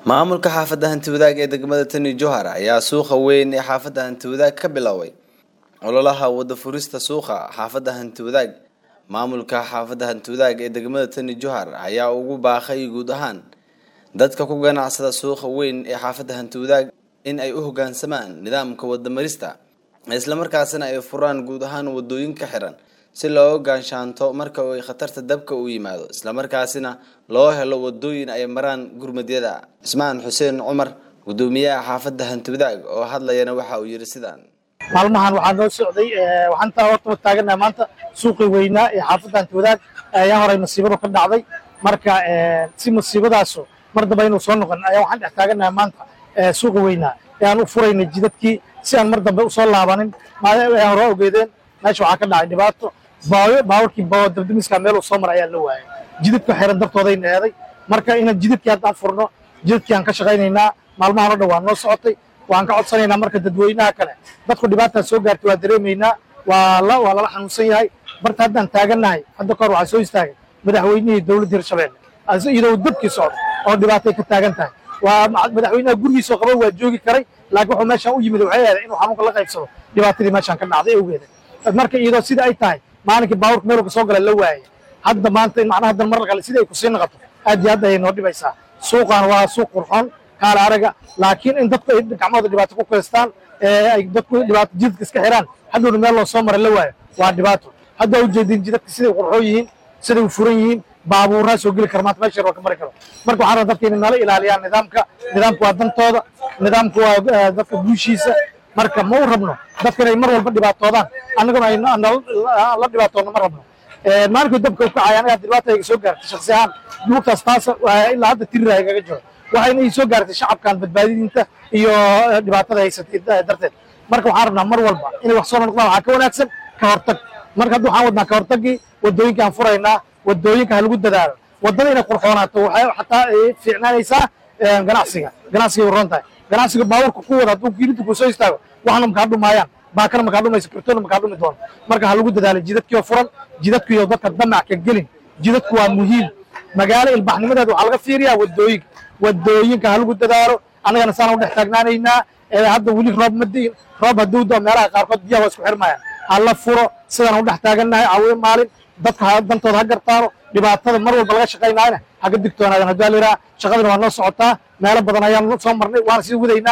maamulka xaafadda hanti wadaag ee degmada tani johar ayaa suuqa weyn ee xaafadda hanti wadaag ka biloaway ololaha wada furista suuqa xaafadda hanti wadaag maamulka xaafadda hanti wadaag ee degmada tani johar ayaa ugu baaqay guud ahaan dadka ku ganacsada suuqa weyn ee xaafadda hanti wadaag in ay u hogaansamaan nidaamka wadamarista islamarkaasina ay furaan guud ahaan wadooyinka xiran si loo gaanshaanto marka ay khatarta dabka u yimaado islamarkaasina loo helo wadooyin ay maraan gurmadyada cismaan xuseen cumar gudoomiyaha xaafadda hanti wadaag oo hadlayana waxa uu yidhi sidaan maalmahan waxaa noo socday waxaan taa horta taaganaha maanta suuqii weynaa ee xaafadda hanti wadaag ayaa horay masiibadu ka dhacday marka si masiibadaasu mar damba inuu soo noqon ayaa waxaan dhex taaganaha maanta suuqi weynaa ee aan u furaynay jidadkii si aan mar dambe usoo laabanin hore ogeedeen meesha waxaa ka dhacay dhibaato baawarkii dabdamiska meel uu soo maray ayaa la waayay jidadka xiran dartoodayna eeday marka inaan jidadkii haddaan furno jidadkii aan ka shaqaynaynaa maalmahan o dhan waa noo socotay waan ka codsanaynaa marka dadweynaha kale dadku dhibaataa soo gaartay waa dareemaynaa waa lala xanuunsan yahay barta haddaan taagannahay hadda kahor waxaa soo istaagay madaxweynihii dowladda hirshabelle iyadoo dabkii socdo oo dhibaatay ka taagan tahay waa madaxweynaha gurigiisoo qaba waa joogi karay laakiin wuxuu meeshaan u yimid waxay eeday inuu xanuunka la qaybsado dhibaatadii meeshaan ka dhacday awgeeda marka iyadoo sida ay tahay maalinkii baaburka meel ka soo gala la waayay hadda maanta in macnaha haddan mar kale sidii ay kusii noqoto aad iyo aad ayay noo dhibaysaa suuqan waa suuq qurxoon kaala araga laakiin in dadku ay gacmahooda dhibaato ku kaystaan ay dadku dhibaato jidadka iska xiraan haddowna meel loo soo maray la waayo waa dhibaato hadda ujeedin jidadka siday qurxoon yihiin siday u furan yihiin baabuuraa soo geli kara maanta meesha waa ka mari karo marka waxaan rabaa dadka inay nala ilaaliyaan nidaamka nidaamku waa dantooda nidaamku waa dadka guushiisa marka ma u rabno dadka inay mar walba dhibaatoodaan annaguna ay la dhibaatoodno ma rabno maalinkii dabka u kacay aniga dhibaata iga soo gaartay shaksi ahaan lugtaas taas ilaa hadda tirira igaga jiro waxayna ii soo gaartay shacabkan badbaadinta iyo dhibaatada haysatay darteed marka waxaan rabnaa mar walba inay wax soo noqdaan waxaa ka wanaagsan ka hortag marka hadda waxaan wadnaa ka hortagii wadooyinka aan furaynaa wadooyinka ha lagu dadaalo wadada inay qurxoonaato waxay xataa fiicnaanaysaa ganacsiga ganacsiga u ron tahay ganacsiga baabuurka ku wada hadduu kiilinta ku soo istaago waxna makaa dhumaayaan baakana makaa dhumayso kartoona makaa dhumi doono marka ha lagu dadaalo jidadkii oo furan jidadku iyo dadka damac ka gelin jidadku waa muhiim magaalo ilbaxnimadeeda waxaa laga fiiriyaa wadooyinka wadooyinka ha lagu dadaalo annagana saan u dhex taagnaanaynaa hadda weli roob ma diin roob hadduu doo meelaha qaarkood biyaha waa isku xirmayaan ha la furo sidaan u dhex taagannahay caawiyo maalin dadka dantooda ha gartaano dhibaatada mar walba laga shaqaynaayna ha ka digtoonaadaan haddii aliraa shaqadana waa noo socotaa meelo badan ayaan soo marnay waana sii wadaynaa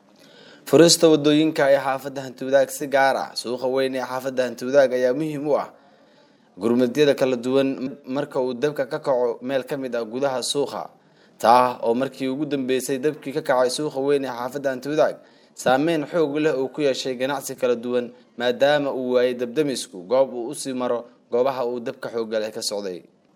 furista wadooyinka ee xaafadda hanti wadaag si gaar ah suuqa weyn ee xaafadda hanti wadaag ayaa muhiim u ah gurmadyada kala duwan marka uu dabka ka kaco meel ka mid ah gudaha suuqa taa oo markii ugu dambeysay dabkii ka kacay suuqa weyn ee xaafadda hanti wadaag saameyn xoog leh uu ku yeeshay ganacsi kala duwan maadaama uu waayay dabdamisku goob uu usii maro goobaha uu dabka xoogga leh ka socday